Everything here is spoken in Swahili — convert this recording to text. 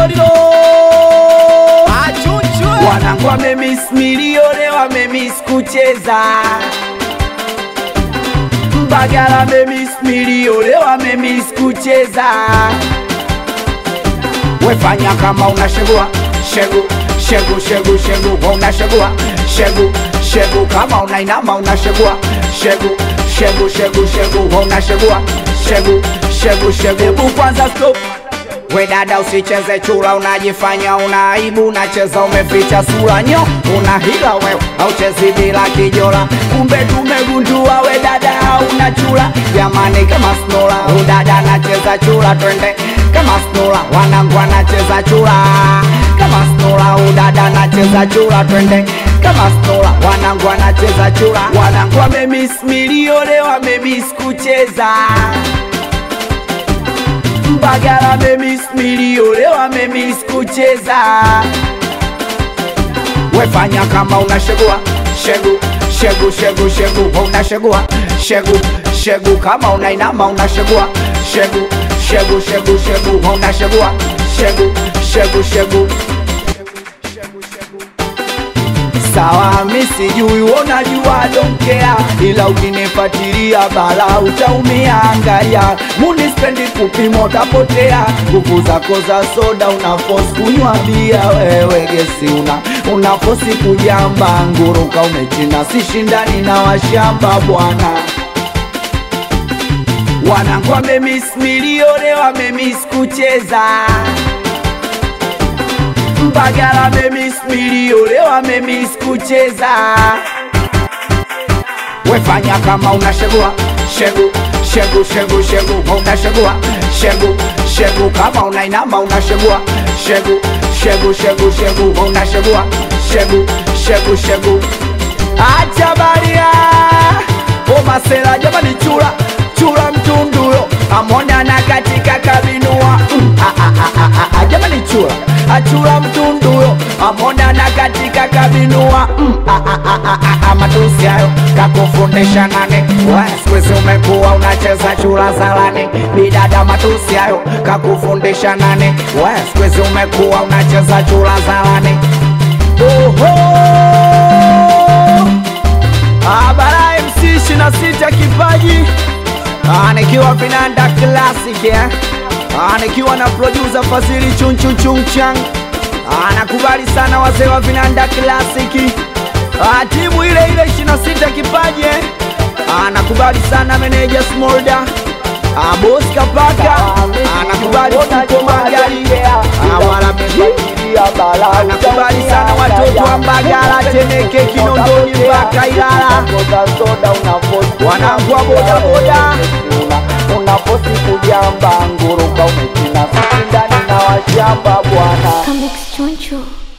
lolilo wanangu wamemis milione wamemis kucheza Mbagala wamemis milione wamemis kucheza wefanya kama unashegua shegu shegu shegu shegu unashegua shegu shegu kama unainama unashegua shegu shegu shegu shegu unashegua shegu shegu shegu hebu kwanza stop we dada usicheze chura unajifanya una aibu unacheza umeficha sura nyo una hila wewe auchezi bila kijora kumbe tumegundua we dada hauna chura jamani kama snola udada anacheza chura twende kama snola wanangu anacheza chura kama snola udada anacheza chura twende kama snola wanangu anacheza chura wanangu wamemis milione wamemis kucheza Mbagala memis milione wamemis kucheza wefanya kama unashegua shegu shegu shegu shegu unashegua shegu shegu kama unainama unashegua shegu shegu shegu shegu unashegua shegu shegu shegu sawa mi sijui unajua donkea ila ukinifatilia bala utaumia angalia munispendi kupima utapotea nguvu zako za soda unafos kunywa bia wewe gesi una unafosi kujamba nguruka umechina sishindani na washamba bwana wanangu wamemis milione wamemis kucheza Mbagala memis milione wamemis kucheza wefanya kama unashegua shegu shegu shegu shegu unashegua shegu shegu kama unainama unashegua shegu shegu shegu shegu unashegua shegu shegu shegu acha baria omasela jamani chura chura mtunduyo amona na katika kabinua mm, ah, ah, ah, ah, ah, jamani chura achura mtunduyo amona na katika kabinua mm, ah, ah, ah, ah, ah, ah, matusi hayo kakufundisha nane sikwezi umekuwa unacheza chura zalani bidada matusi hayo kakufundisha nane sikwezi umekuwa unacheza chura zalani Oho! Ah, bara MC 26 kipaji Ah, nikiwa vinanda classic eh? Ah, nikiwa na producer Fazili chunchunchunchang Ah, nakubali sana wazee wa vinanda classic Ah, timu ile ile 26 kipaji eh? Ah, nakubali sana meneja Smolda Ah, boss Kapaka Ah, nakubali Fuko Magari Ah, wala Ah, nakubali sana watoto wa Mbagala Temeke Kinondoni mpaka Ilala wanangu wa bodaboda unaposi kujamba nguruka umechina sisi ndani na washamba bwana Come Choncho.